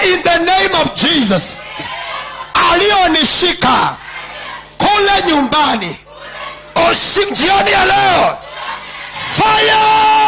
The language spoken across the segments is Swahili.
in the name of jesus aliyonishika kule nyumbani usi jioni ya leo fire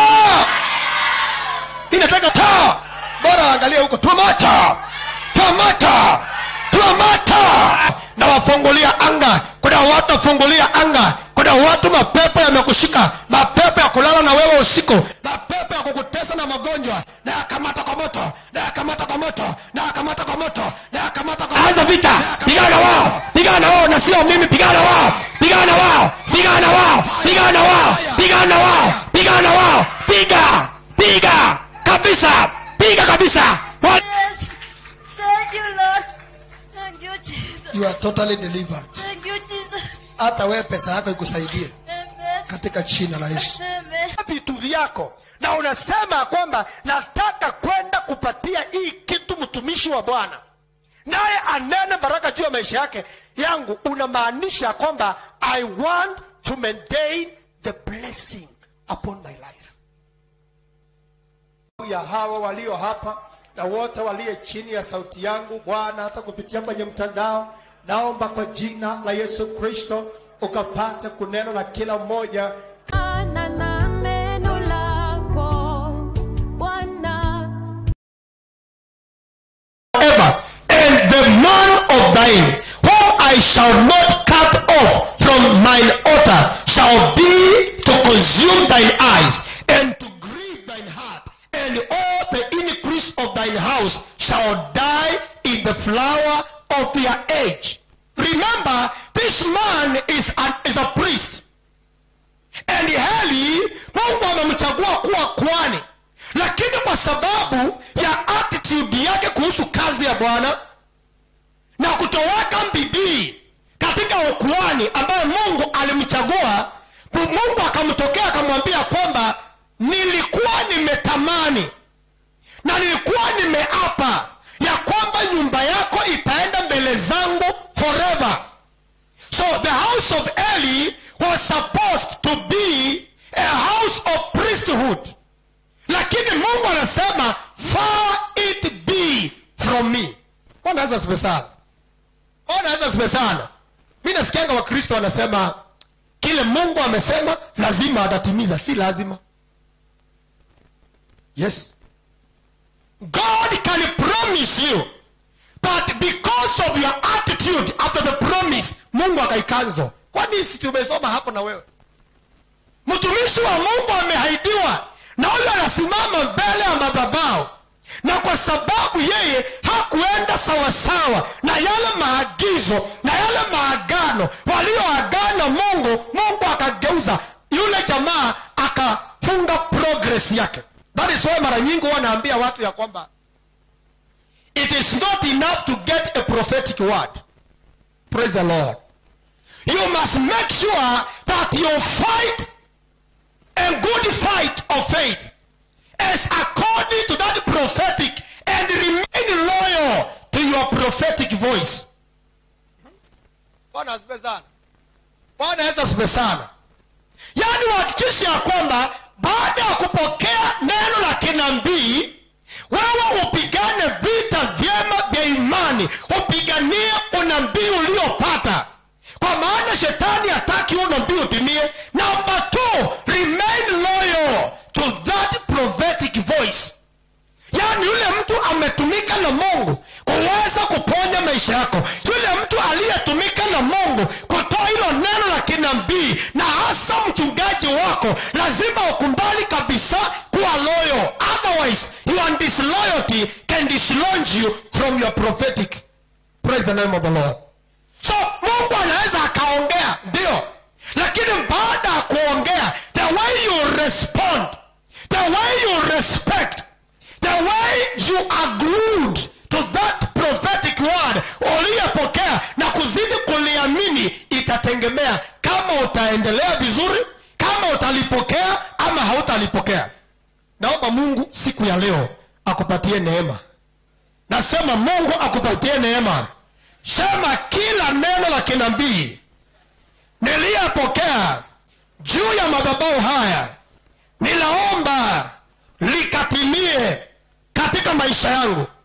mi nataka taa bora waangalie huko twamata twamata twamata na wafungulia anga kuna watu wafungulia anga kuna watu mapepo yamekushika mapepo ya kulala na wewe usiku mapepo ya kukutesa na magonjwa na yakamata kwa moto na yakamata kwa moto na yakamata kwa moto na yakamata kwa anza vita pigana na wao pigana na wao na sio mimi pigana na wao pigana na wao pigana na wao pigana na wao pigana na wao pigana na wao piga piga kabisa piga kabisa Wa- Yes. Thank you, Lord. Thank you, Jesus. you are totally delivered Thank you, Jesus. hata wewe pesa yako ikusaidie Amen. katika jina la yesu Amen. vitu vyako na unasema kwamba nataka kwenda kupatia hii kitu mtumishi wa bwana naye anene baraka juu ya maisha yake yangu unamaanisha kwamba i want to maintain the blessing upon my life ya hawa walio hapa na wote waliye chini ya sauti yangu bwana hata kupitia kwenye mtandao naomba kwa jina la yesu kristo ukapate kuneno na kila mmoja Ana na neno lako Bwana forever. And the man of thine, whom I shall not cut off from mine altar, shall be to consume thine eyes, and to grieve thine heart, and all the increase of thine house shall die in the flower of their age. Remember, this man is, an, is a priest. and heli mungu amemchagua kuwa kwani lakini kwa sababu ya attitude yake kuhusu kazi ya bwana na kutoweka bidii katika ukuani ambayo mungu alimchagua mungu akamtokea akamwambia kwamba nilikuwa nimetamani na nilikuwa nimeapa ya kwamba nyumba yako itaenda mbele zangu forever So the house of Eli was supposed to be a house of priesthood. Lakini Mungu anasema far it be from me. Bwana Yesu asifiwe sana. Bwana Yesu asifiwe sana. Mimi nasikianga Wakristo wanasema kile Mungu amesema lazima atatimiza, si lazima. Yes. God can promise you but because of your attitude after the promise mungu akaikanzo kwani si tumesoma hapo na wewe mtumishi wa mungu amehaidiwa na huyo anasimama mbele ya madhabahu na kwa sababu yeye hakuenda sawasawa na yale maagizo na yale maagano walioagana mungu mungu akageuza yule jamaa akafunga progress yake that is why mara nyingi huwa naambia watu ya kwamba it is not enough to get a prophetic word. Praise the Lord. You must make sure that you fight a good fight of faith as according to that prophetic and remain loyal to your prophetic voice. Bwana asifiwe sana. Bwana Yesu asifiwe sana. Yaani uhakikishe ya kwamba baada ya kupokea neno la kinabii wewe upigane vita vyema vya imani upiganie unabii uliopata kwa maana shetani hataki huo unabii utimie number two remain loyal to that prophetic voice yaani yule mtu ametumika na mungu kuweza kuponya maisha yako yule mtu aliyetumika na mungu kutoa hilo neno la kinabii na hasa mchungaji wako lazima ukumbali kabisa kuwa loyal otherwise your disloyalty can dislodge you from your prophetic praise the name of the lord so mungu anaweza akaongea ndio lakini baada ya kuongea the way you respond the way you respect the way you are glued to that prophetic word uliyepokea na kuzidi kuliamini itategemea kama utaendelea vizuri kama utalipokea ama hautalipokea naomba mungu siku ya leo akupatie neema nasema mungu akupatie neema sema kila neno la kinabii niliyapokea juu ya madhabahu haya ninaomba likatimie katika maisha yangu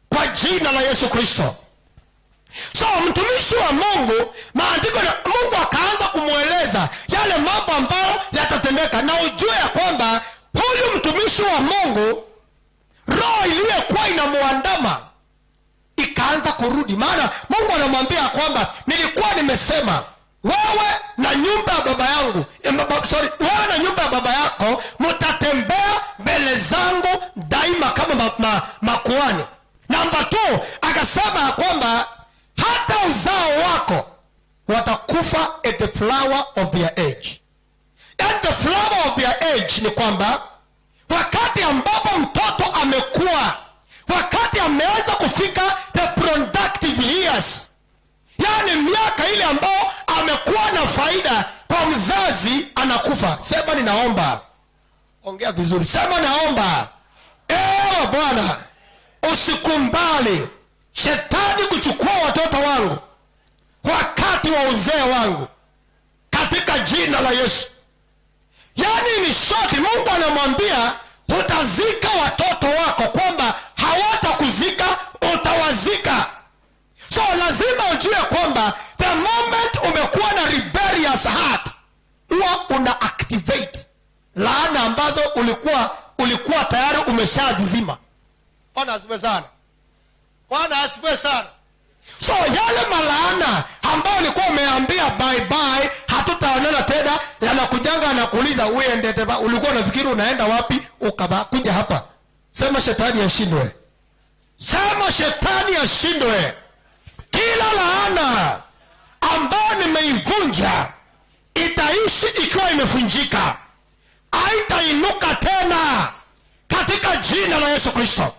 kwa jina la yesu kristo so mtumishi wa mungu maandiko na mungu akaanza kumweleza yale mambo ambayo yatatendeka na ujue ya kwamba huyu mtumishi wa mungu roho iliyokuwa inamuandama ikaanza kurudi maana mungu anamwambia kwamba nilikuwa nimesema wewe na nyumba ya baba yangu eh, baba- sorry wewe na nyumba ya baba yako mtatembea mbele zangu daima kama ma, ma, makuani namba t akasema ya kwamba hata uzao wako watakufa at the flower of their age and the flower of their age ni kwamba wakati ambapo mtoto amekuwa wakati ameanza kufika the productive years yaani miaka ile ambao amekuwa na faida kwa mzazi anakufa sema ninaomba ongea vizuri sema naomba ewe bwana usikumbali shetani kuchukua watoto wangu wakati wa uzee wangu katika jina la yesu yaani ni shoti mungu anamwambia utazika watoto wako kwamba hawatakuzika utawazika so lazima ujue kwamba the moment umekuwa na rebellious heart huwa una activate laana ambazo ulikuwa ulikuwa tayari umeshazizima bwana asifiwe sana bwana asifiwe sana so yale malaana ambayo ulikuwa umeambia bye bye hatutaonana tena yanakujanga anakuuliza uende tena ulikuwa unafikiri unaenda wapi ukaba kuja hapa sema shetani ashindwe sema shetani ashindwe kila laana ambayo nimeivunja itaishi ikiwa imevunjika haitainuka tena katika jina la yesu kristo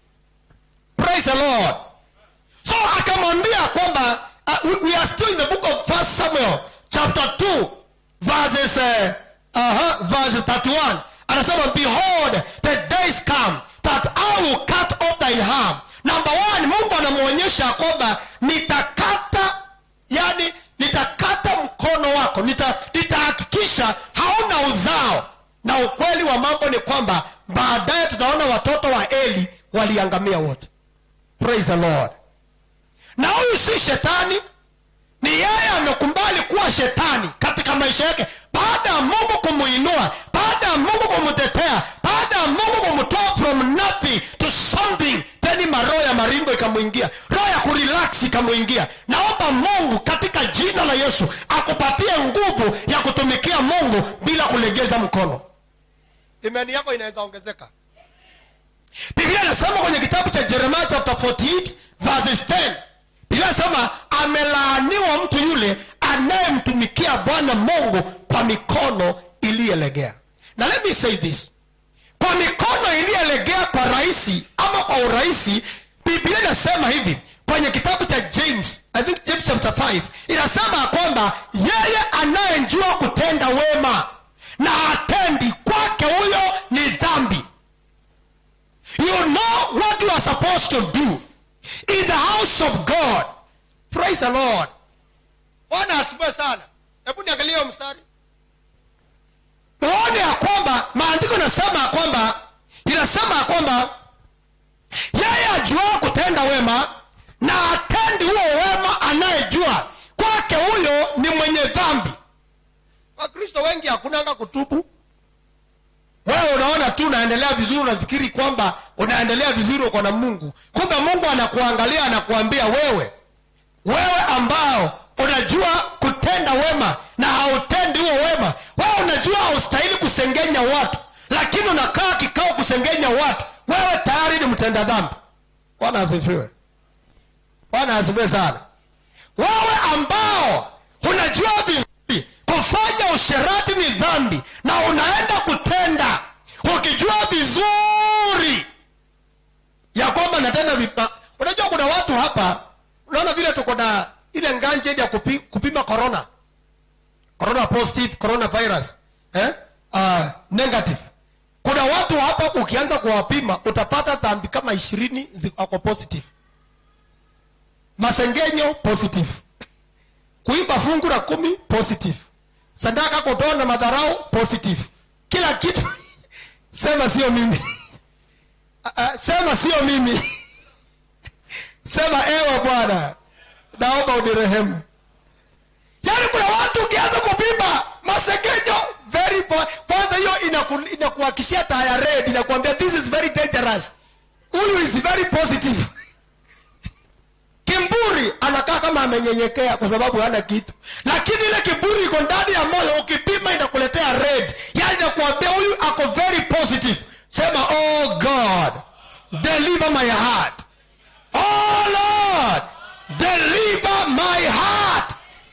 praise the lord so akamwambia kwamba uh, we, we are still in the book of first samuel chapter 2 verses uh, uh, verse 31 anasema behold the days come that i will cut off thine harm number one mungu anamwonyesha kwamba nitakata yani nitakata mkono wako nita- nitahakikisha hauna uzao na ukweli wa mambo ni kwamba baadaye tutaona watoto wa eli waliangamia wote praise the lord na huyu si shetani ni yeye amekumbali kuwa shetani katika maisha yake baada ya mungu kumuinua baada ya mungu kumtetea baada ya mungu kumtoa from nothing to something then maroho ya maringo ikamwingia roho ya kurelax ikamwingia naomba mungu katika jina la yesu akupatie nguvu ya kutumikia mungu bila kulegeza mkono imani yako inaweza ongezeka biblia inasema kwenye kitabu cha jeremia chapter 48 verses 10 biblia inasema amelaaniwa mtu yule anayemtumikia bwana mungu kwa mikono iliyelegea na let me say this kwa mikono iliyelegea kwa rahisi ama kwa urahisi biblia inasema hivi kwenye kitabu cha james i think james chapter 5 inasema ya kwamba yeye anayejua kutenda wema na atendi kwake huyo ni dhambi you know what you are supposed to do in the house of god praise the lord bwana asifiwe sana hebu niangalie hiyo mstari uone ya kwamba maandiko inasema ya kwamba inasema ya kwamba yeye ajuao kutenda wema na atendi huo wema anayejua kwake huyo ni mwenye dhambi wakristo wengi hakunanga kutubu wewe unaona tu unaendelea vizuri unafikiri kwamba unaendelea vizuri uko na mungu kumbe mungu anakuangalia anakuambia wewe wewe ambao unajua kutenda wema na hautendi huo wema wewe unajua haustahili kusengenya watu lakini unakaa kikao kusengenya watu wewe tayari ni mtenda dhambi bwana asifiwe bwana asifiwe sana wewe ambao unajua vizuri kufanya usherati ni dhambi na unaenda kutenda ukijua vizuri ya kwamba natenda vipa unajua kuna watu hapa unaona vile tuko na ile nganje ya kupi, kupima corona corona positive corona virus eh? uh, negative kuna watu hapa ukianza kuwapima utapata dhambi kama ishirini ziko positive masengenyo positive kuiba fungu la kumi positive sadaka kutoa na madharau positive kila kitu sema sio mimi uh, uh, sema sio mimi sema ewe bwana naomba unirehemu yaani kuna watu ukianza kupima masegenyo very po- kwanza hiyo inaku- inakuhakishia taya red inakuambia this is very dangerous huyu is very positive kimburi anakaa kama amenyenyekea kwa sababu hana kitu lakini ile kiburi iko ndani ya moyo ukipima inakuletea red yani inakuambia huyu ako very positive sema oh god deliver my heart oh lord deliver my heart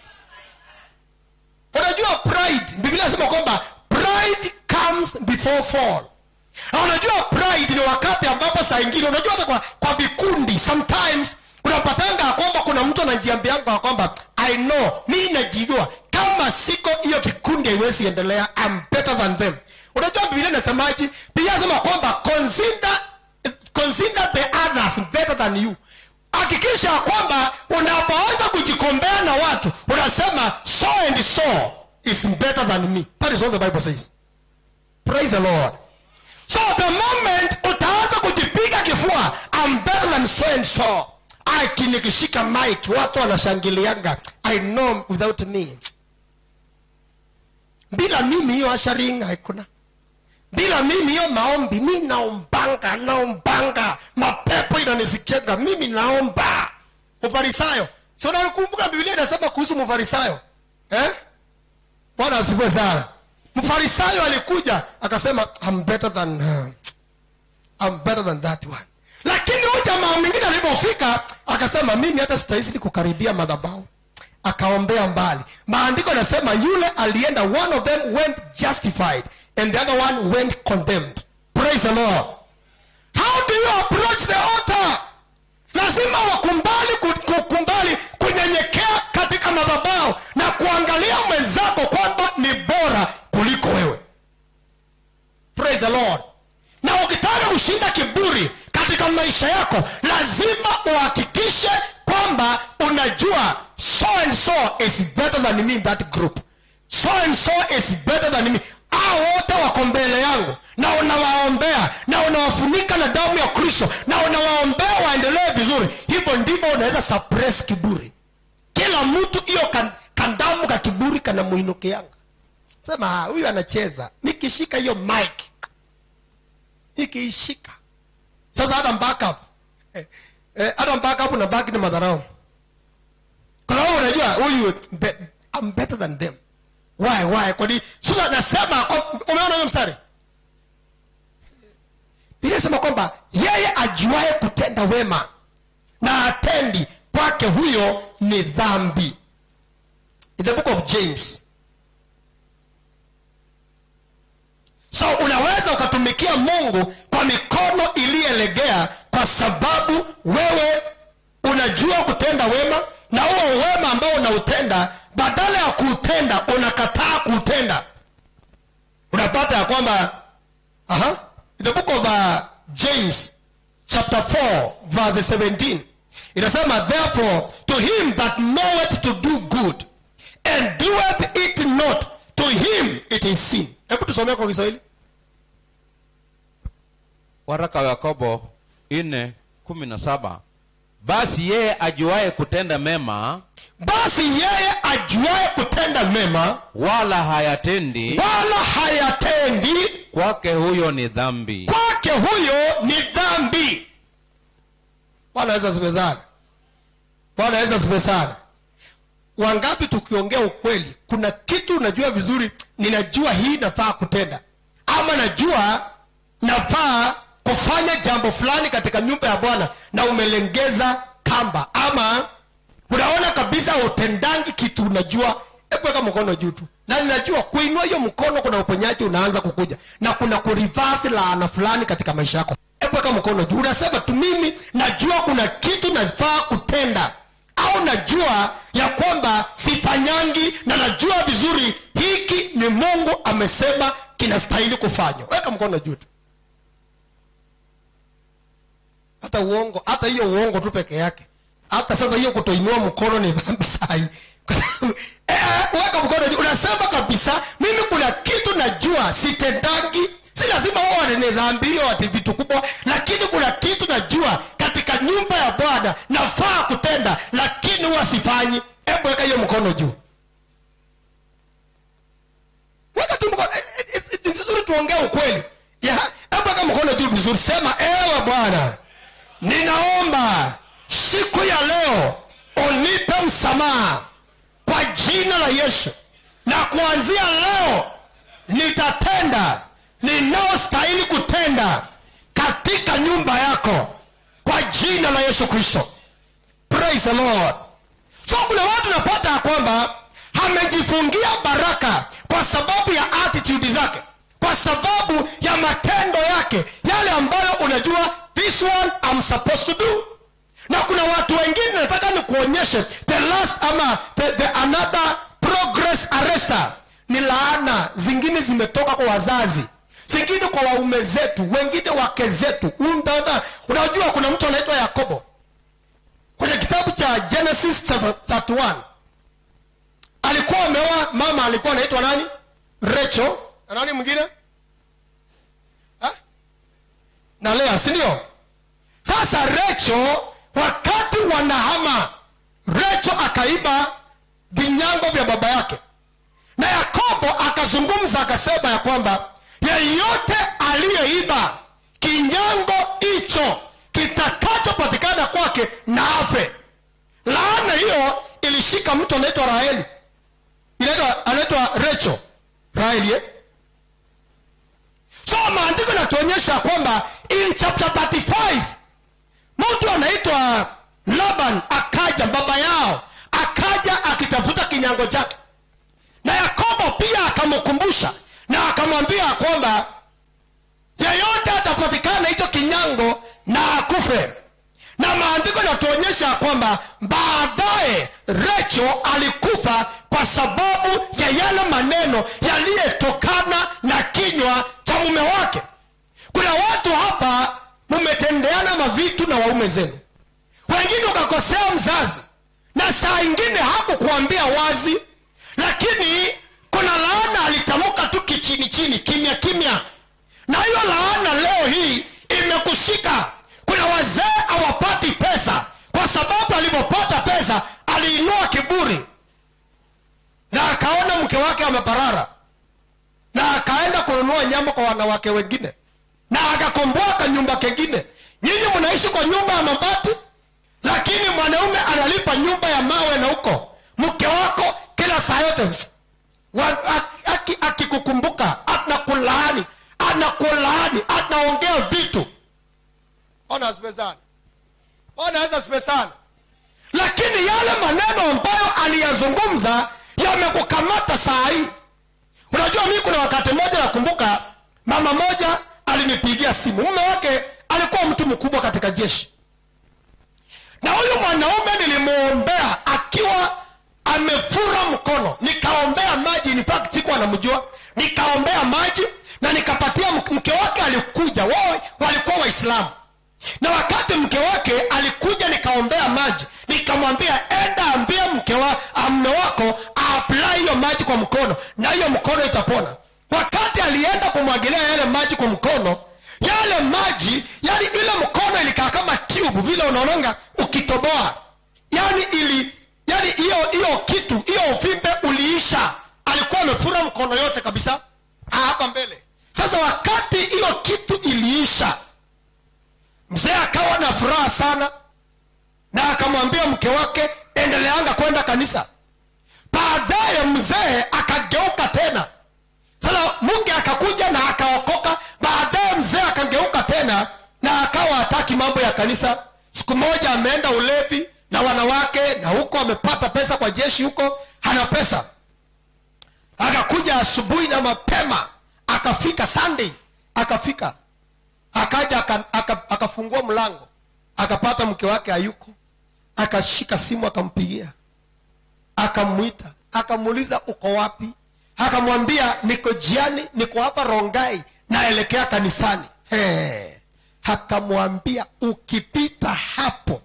unajua pride biblia inasema kwamba pride comes before fall na unajua pride ni wakati ambapo saa ingine unajua hata kwa, kwa vikundi sometimes unapatanga ya kwamba kuna mtu anajiambianga ya kwamba i know mi najijua kama siko hiyo kikundi haiwezi endelea I'm better than them unajua biblia inasemaji biblia inasema kwamba consider, consider the others better than you hakikisha ya kwamba unapoanza kujikombea na watu unasema so and so is better than me that is what the bible says praise the lord so the moment utaanza kujipiga kifua I'm better than so and so aki nikishika mike watu wanashangilianga i know without me bila mimi hiyo asharing haikuna bila mimi hiyo maombi mi naombanga naombanga mapepo inanisikianga mimi naomba mfarisayo si unakumbuka biblia inasema kuhusu mfarisayo eh? bwana asifiwe sana mfarisayo alikuja akasema I'm better than her. I'm better than that one lakini huyu jamaa mwingine alipofika akasema mimi hata sitahisi kukaribia madhabahu akaombea mbali maandiko yanasema yule alienda one of them went justified and the other one went condemned praise the lord how do you approach the altar lazima wakumbali ku- kukumbali kunyenyekea katika madhabahu na kuangalia mwenzako kwamba ni bora kuliko wewe praise the lord na ukitaka kushinda kiburi katika maisha yako lazima uhakikishe kwamba unajua so and so is better than me in that group so and so is better than me hao wote wako mbele yangu na unawaombea na unawafunika na damu ya kristo na unawaombea waendelee vizuri hivyo ndivyo unaweza suppress kiburi kila mtu hiyo kan, kandamu ka kiburi kanamuinukianga sema "Ah, huyu anacheza nikishika hiyo mike ikiishika sasa hata backup eh, eh, hata backup na baki ni madharau kwa sababu unajua huyu be, I'm better than them why why kwa nini sasa nasema kwa- umeona hiyo mstari Biblia inasema kwamba yeye ajuaye kutenda wema na atendi kwake huyo ni dhambi in the book of james so unaweza ukatumikia mungu kwa mikono iliyelegea kwa sababu wewe unajua kutenda wema na huo wema ambao unautenda badala ya kuutenda unakataa kuutenda unapata ya kwamba aha, in the book of uh, james chapter 4 verse 17 inasema therefore to him that knoweth to do good and doeth it not to him it is sin hebu tusomea kwa kiswahili waraka wa yakobo nne kumi na saba basi yeye ajuaye kutenda mema basi yeye ajuaye kutenda mema wala hayatendi wala hayatendi kwake huyo ni dhambi kwake huyo ni dhambi bwana aweza sipe sana bwana aweza sipe sana wangapi tukiongea ukweli kuna kitu unajua vizuri ninajua hii nafaa kutenda ama najua nafaa kufanya jambo fulani katika nyumba ya bwana na umelengeza kamba ama unaona kabisa utendangi kitu unajua hebu weka mkono juu tu na ninajua kuinua hiyo mkono kuna uponyaji unaanza kukuja na kuna kurivasi laana fulani katika maisha yako hebu weka mkono juu unasema tu mimi najua kuna kitu nafaa kutenda au najua ya kwamba sifanyangi na najua vizuri hiki ni mungu amesema kinastahili kufanywa weka mkono juu tu hata uongo hata hiyo uongo tu peke yake hata sasa hiyo kutoinua mkono ni dhambi sahi eh, weka mkono juu unasema kabisa mimi kuna kitu najua sitendangi si lazima uone ni dhambi hiyo ati vitu kubwa lakini kuna kitu najua katika nyumba ya bwana nafaa kutenda lakini huwa sifanyi hebu weka hiyo mkono juu weka tu mkono Eh, eh, eh, ni vizuri tuongee ukweli Ya, hebu weka mkono juu vizuri sema ewe bwana ninaomba siku ya leo unipe msamaha kwa jina la yesu na kuanzia leo nitatenda ninaostahili kutenda katika nyumba yako kwa jina la yesu kristo praise the lord so kuna watu napata ya kwamba amejifungia baraka kwa sababu ya attitude zake kwa sababu ya matendo yake yale ambayo unajua this one I'm supposed to do na kuna watu wengine nataka nikuonyeshe the last ama the, the another progress arrester ni laana zingine zimetoka kwa wazazi zingine kwa waume zetu wengine wake zetu Undana, unajua kuna mtu anaitwa yakobo kwenye kitabu cha genesis chapter 31 alikuwa ameoa mama alikuwa anaitwa nani recho na nani mwingine Ha? na lea si ndio sasa recho wakati wanahama recho akaiba vinyango vya baba yake na yakobo akazungumza akasema ya kwamba yeyote aliyeiba kinyango hicho kitakachopatikana kwake na afe laana hiyo ilishika mtu anaitwa raheli inaitwa anaitwa recho raheli eh? so maandiko inatuonyesha kwamba in chapter 35 mtu anaitwa laban akaja baba yao akaja akitafuta kinyango chake na yakobo pia akamkumbusha na akamwambia kwamba yeyote atapatikana hicho kinyango na akufe na maandiko yanatuonyesha kwamba baadaye recho alikufa kwa sababu ya yale maneno yaliyetokana na kinywa cha mume wake kuna watu hapa mumetendeana mavitu na waume zenu wengine ukakosea mzazi na saa ingine hakukuambia wazi lakini kuna laana alitamka tu kichini chini kimya kimya na hiyo laana leo hii imekushika kuna wazee hawapati pesa kwa sababu alipopata pesa aliinua kiburi na akaona mke wake ameparara na akaenda kununua nyama kwa wanawake wengine na akakomboa kanyumba kengine nyinyi mnaishi kwa nyumba ya mabati lakini mwanaume analipa nyumba ya mawe na huko mke wako kila saa yote wa- aki- aki- akikukumbuka anakulaani anakulaani anaongea vitu ona asipe sana ona aweza asipe sana lakini yale maneno ambayo aliyazungumza yamekukamata saa hii unajua mii kuna wakati mmoja nakumbuka mama moja alinipigia simu mume wake alikuwa mtu mkubwa katika jeshi na huyu mwanaume nilimwombea akiwa amefura mkono nikaombea maji in fact siku anamjua nikaombea maji na nikapatia mk- mke wake alikuja wao walikuwa waislamu na wakati mke wake alikuja nikaombea maji nikamwambia enda ambie mke wa mme wako aapply hiyo maji kwa mkono na hiyo mkono itapona wakati alienda kumwagilia yale maji kwa mkono yale maji yani ile mkono ilikaa kama tube vile unaonanga ukitoboa yani ili yani hiyo hiyo kitu hiyo uvimbe uliisha alikuwa amefura mkono yote kabisa Ah, hapa mbele sasa wakati hiyo kitu iliisha mzee akawa na furaha sana na akamwambia mke wake endeleanga kwenda kanisa baadaye mzee akageuka tena sasa munge akakuja na akaokoka baadaye mzee akageuka tena na akawa hataki mambo ya kanisa siku moja ameenda ulevi na wanawake na huko amepata pesa kwa jeshi huko hana pesa akakuja asubuhi na mapema akafika sunday akafika akaja aka- aka- akafungua mlango akapata mke wake hayuko akashika simu akampigia akamwita akamuuliza uko wapi akamwambia niko jiani niko hapa rongai naelekea kanisani He. akamwambia ukipita hapo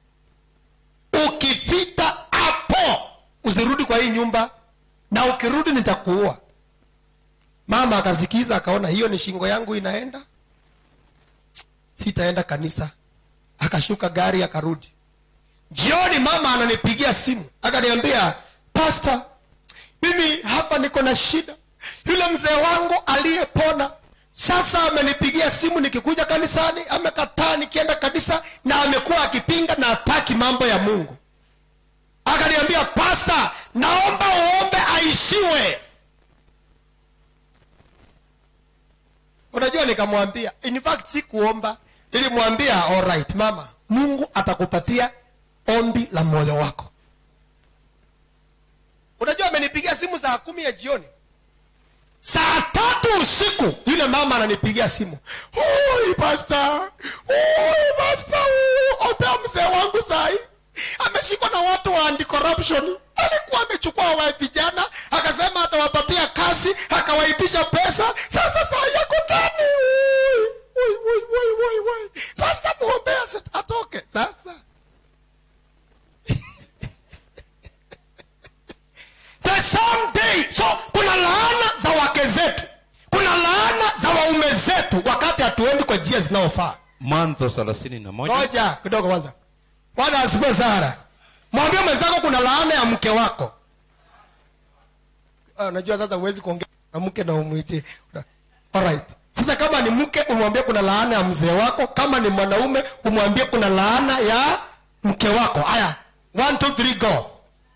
ukipita hapo usirudi kwa hii nyumba na ukirudi nitakuua mama akasikiza akaona hiyo ni shingo yangu inaenda sitaenda kanisa akashuka gari akarudi jioni mama ananipigia simu akaniambia pasta mimi hapa niko na shida yule mzee wangu aliyepona sasa amenipigia simu nikikuja kanisani amekataa nikienda kanisa na amekuwa akipinga na hataki mambo ya mungu akaniambia pasta naomba uombe aishiwe unajua nikamwambia in fact si kuomba nilimwambia alright mama mungu atakupatia ombi la moyo wako unajua amenipigia simu saa kumi ya jioni saa tatu usiku yule mama ananipigia simu "Oi, pasta Oi, pasta oi, ombea mzee wangu sahi ameshikwa na watu wa anti-corruption alikuwa amechukua wa vijana akasema atawapatia kazi akawaitisha pesa sasa saa yako ndani Oi, oi, oi, oi, oi, oi. pasta muombea asa- atoke sasa the same day so kuna laana za wake zetu kuna laana za waume zetu wakati hatuendi kwa njia zinaofaa mwanzo thelathini na moja moja kidogo kwanza bwana asifiwe sana mwambie mwenzako kuna laana ya mke wako Ah, unajua sasa huwezi kuongea na mke na umwiti alright sasa kama ni mke umwambie kuna laana ya mzee wako kama ni mwanaume umwambie kuna laana ya mke wako haya one two three go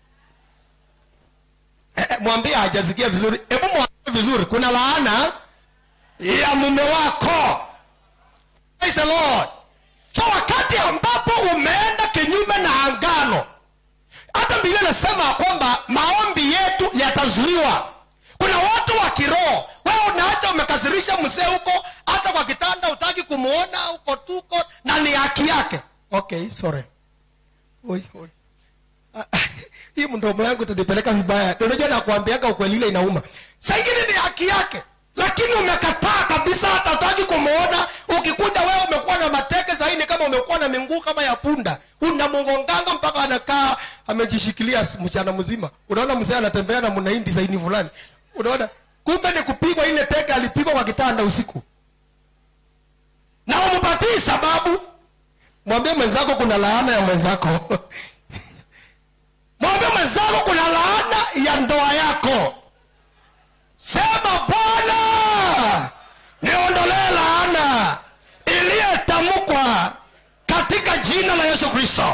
eh, eh, mwambie hajasikia vizuri hebu mwambie vizuri kuna laana ya mume wako Praise the Lord. So wakati ambapo umeenda kinyume na angano, hata Biblia inasema ya kwamba maombi yetu yatazuiwa. Kuna watu wa kiroho, wewe unaacha umekasirisha mzee huko, hata kwa kitanda utaki kumuona uko tuko, na ni haki yake. Okay, sorry. Oi, oi. Ah, hii mdomo yangu itanipeleka vibaya unajua nakuambiaga ukweli ile inauma saa ingine ni haki yake lakini umekataa kabisa hata utaki kumuona ukikuja wewe umekuwa na mateke zaini kama umekuwa na minguu kama ya punda unamngonganga mpaka anakaa amejishikilia mchana mzima unaona mzee anatembea na mnaindi zaini fulani unaona kumbe ni kupigwa ile teke alipigwa kwa kitanda usiku na umpatii sababu mwambie mwenzako kuna laana ya mwenzako mwambie mwenzako kuna laana ya ndoa yako sema bwana niondolee laana iliyetamkwa katika jina la yesu kristo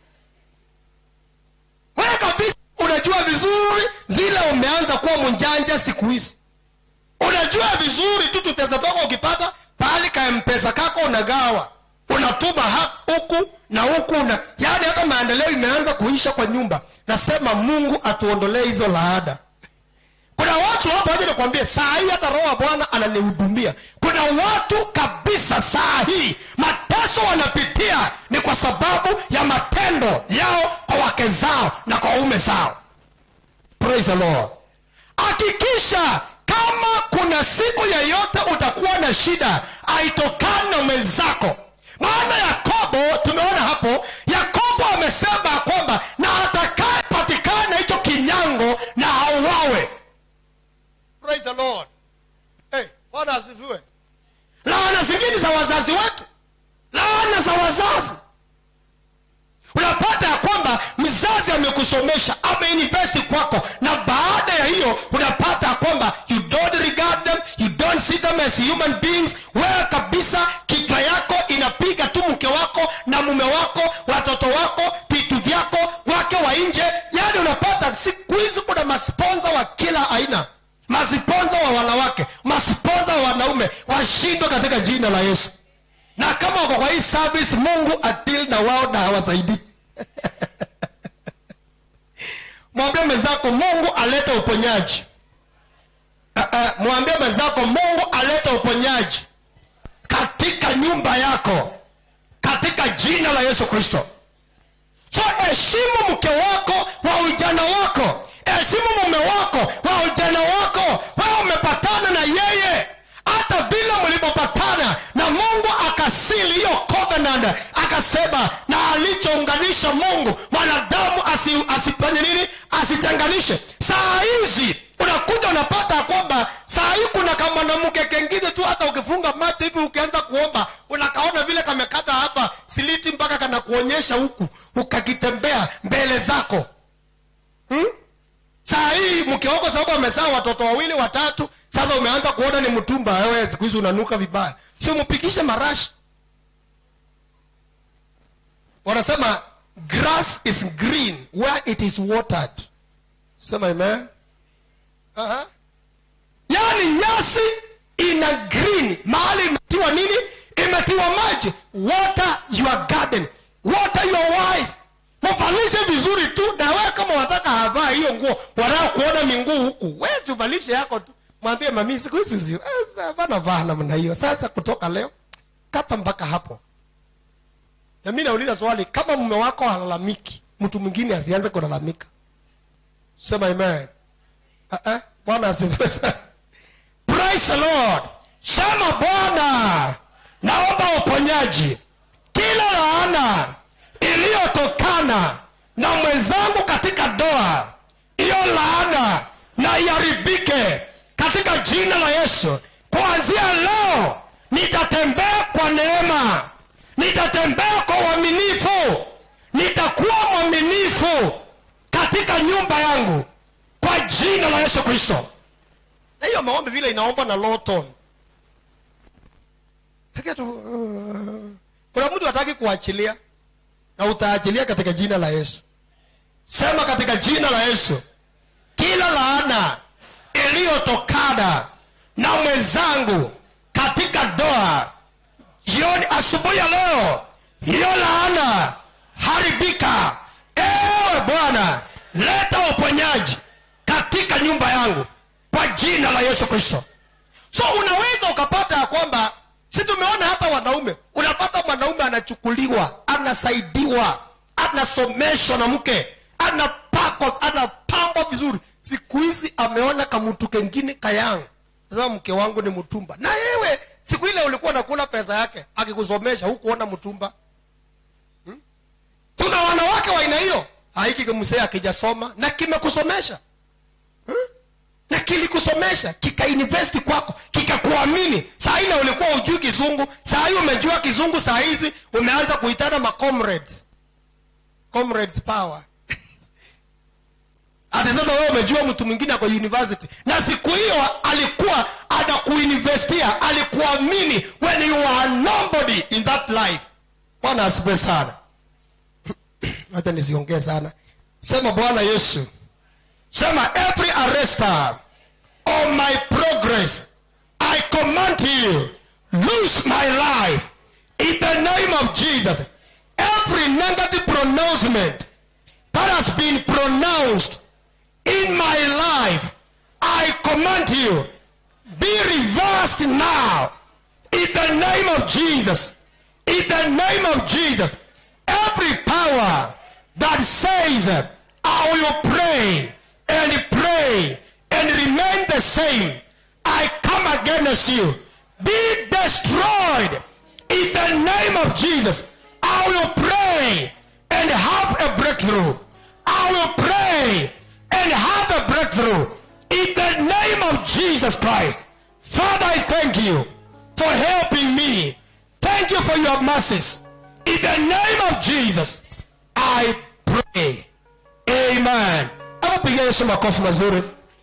wewe kabisa unajua vizuri vile umeanza kuwa mjanja siku hizi unajua vizuri tu tuteza toka ukipata pahali ka mpesa kako unagawa unatuma ha- huku na huku na yaani hata maendeleo imeanza kuisha kwa nyumba nasema mungu atuondolee hizo laada kuna watu hapa waja nikwambie saa hii hata roho wa bwana ananihudumia kuna watu kabisa saa hii mateso wanapitia ni kwa sababu ya matendo yao kwa wake zao na kwa waume zao praise the lord hakikisha kama kuna siku yeyote utakuwa na shida aitokani na mwenzako maana yakobo tumeona hapo yakobo amesema kwamba na atakayepatikana hicho kinyango na auawe praise the lord hey, bwana asifiwe laana zingine za wazazi wetu laana za wazazi unapata ya kwamba mzazi amekusomesha ameinvesti kwako na baada ya hiyo unapata ya kwamba you don't regard them you don't see them as human beings wewe kabisa kichwa yako inapiga tu mke wako na mume wako watoto wako vitu vyako wake wa nje yaani unapata siku hizi kuna masponza wa kila aina masponza wa wanawake masponza wa wanaume washindwe katika jina la yesu na kama wako kwa hii service mungu atil na wao na hawasaidii mwambie mwenzako mungu alete uponyaji uh, uh, mwambie mwenzako mungu alete uponyaji katika nyumba yako katika jina la yesu kristo so heshimu mke wako wa ujana wako heshimu mume wako wa ujana wako wewe umepatana na yeye hata bila mlipopatana na mungu akasili hiyo covenant akasema na alichounganisha mungu mwanadamu asi, asifanye nini asichanganishe saa hizi unakuja unapata ya kwamba saa hii kuna kamwanamke kengine tu hata ukifunga macho hivi ukianza kuomba unakaona vile kamekata hapa siliti mpaka kanakuonyesha huku ukakitembea mbele zako hmm? saa hii mke wako sababu amezaa watoto wawili watatu sasa umeanza kuona ni mtumba wewe siku hizi unanuka vibaya sio mpikishe marashi wanasema grass is green where it is watered sema amen uh-huh. yaani nyasi ina green mahali imetiwa nini imetiwa maji water your garden water your wife mvalishe vizuri tu na wewe kama wataka havaa hiyo nguo wanao kuona minguu huku wezi uvalishe yako tu mwambie mami siku hizi zi- eh, sa- bana vaa namna hiyo sasa kutoka leo kata mpaka hapo na mi nauliza swali kama mume wako halalamiki mtu mwingine asianze kulalamika sema amen uh-uh. bwana asifiwe sana praise the lord sema bwana naomba uponyaji kila laana iliyotokana na mwenzangu katika doa hiyo laana na iharibike katika jina la yesu kuanzia leo nitatembea kwa neema nitatembea kwa uaminifu nitakuwa mwaminifu katika nyumba yangu kwa jina la yesu kristo na hiyo maombi vile inaomba na low tone Sikia tu, uh, kuna mtu hataki kuachilia na utaachilia katika jina la yesu sema katika jina la yesu kila laana iliyotokana na mwenzangu katika doa jioni asubuhi ya leo hiyo laana haribika ewe bwana leta uponyaji katika nyumba yangu kwa jina la yesu kristo so unaweza ukapata ya kwamba si tumeona hata wanaume unapata mwanaume anachukuliwa anasaidiwa anasomeshwa na mke anapakwa anapambwa vizuri siku hizi ameona kamtu kengine kayang sasa mke wangu ni mtumba na yewe siku ile ulikuwa nakula pesa yake akikusomesha hukuona mtumba hmm? tuna wanawake wa aina hiyo haiki msee akijasoma na kimekusomesha na kilikusomesha kikainvesti kwako kikakuamini saa ile ulikuwa ujui kizungu saa hii umejua kizungu saa hizi umeanza kuitana ma comrades comrades power hata sasa wewe umejua mtu mwingine ako university na siku hiyo alikuwa anakuinvestia alikuamini when you are nobody in that life bwana asipe sana hata nisiongee sana sema bwana yesu sema every arrester of my progress i command you lose my life in the name of jesus every negative pronouncement that has been pronounced in my life i command you be reversed now in the name of jesus in the name of jesus every power that says i will pray and pray and remain the same i come against you be destroyed in the name of jesus i will pray and have a breakthrough i will pray and have a breakthrough in the name of jesus christ father i thank you for helping me thank you for your mercies in the name of jesus i pray amen hebu pigia yesu makofi mazuri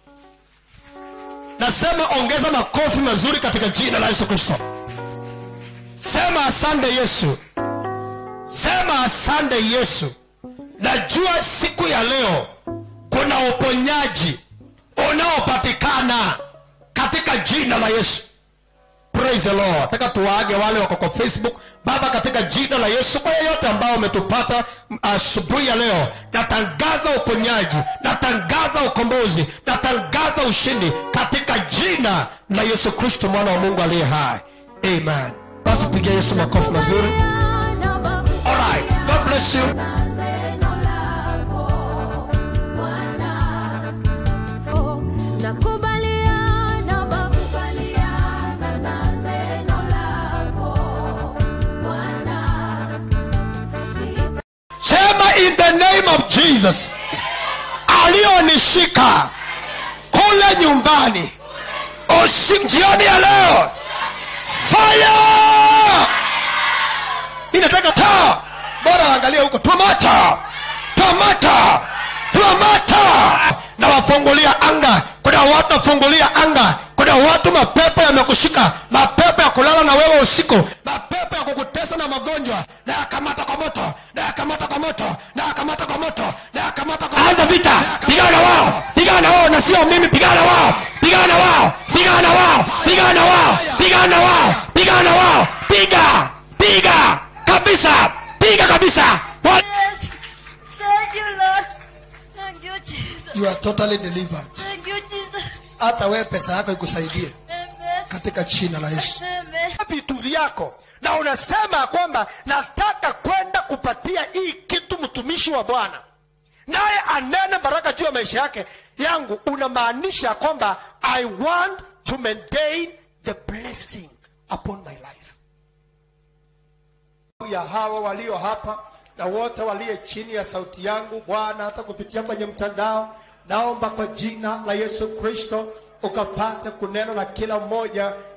nasema ongeza makofi mazuri katika jina la yesu kristo sema asante yesu sema asante yesu najua siku ya leo kuna uponyaji unaopatikana katika jina la yesu praise the lord nataka tuwaage wale wako kwa facebook baba katika jina la yesu kwa yeyote ambao umetupata asubuhi ya leo natangaza uponyaji natangaza ukombozi natangaza ushindi katika jina la yesu kristo mwana wa mungu aliye hai amen basi pigia yesu makofi mazuri Alright. god bless you Nakubaliana, nakubaliana na neno lako Bwana. sema in the name of jesus aliyonishika kule nyumbani usi jioni ya leo fire mi nataka taa bora waangalie huko tomato tomato tomato na wafungulia anga kuna watu wafungulia anga kuna watu mapepo yamekushika mapepo ya kulala na wewe usiku mapepo ya kukutesa na magonjwa na yakamata kwa moto na yakamata kwa moto na yakamata kwa moto na yakamata kwa anza vita pigana na wao pigana na wao na sio mimi pigana na wao pigana na wao pigana na wao pigana na wao pigana na wao pigana na wao piga piga kabisa piga kabisa Wa- Yes. Thank you, Lord. Thank you, Jesus. you are totally delivered Thank you, Jesus. hata wewe pesa yako ikusaidie Amen. katika jina la yesu Amen. vitu vyako na unasema kwamba nataka kwenda kupatia hii kitu mtumishi wa bwana naye anene baraka juu ya maisha yake yangu unamaanisha kwamba i want to maintain the blessing upon my life ya hawa walio hapa na wote waliye chini ya sauti yangu bwana hata kupitia kwenye mtandao naomba kwa jina la yesu kristo ukapate kunena na kila mmoja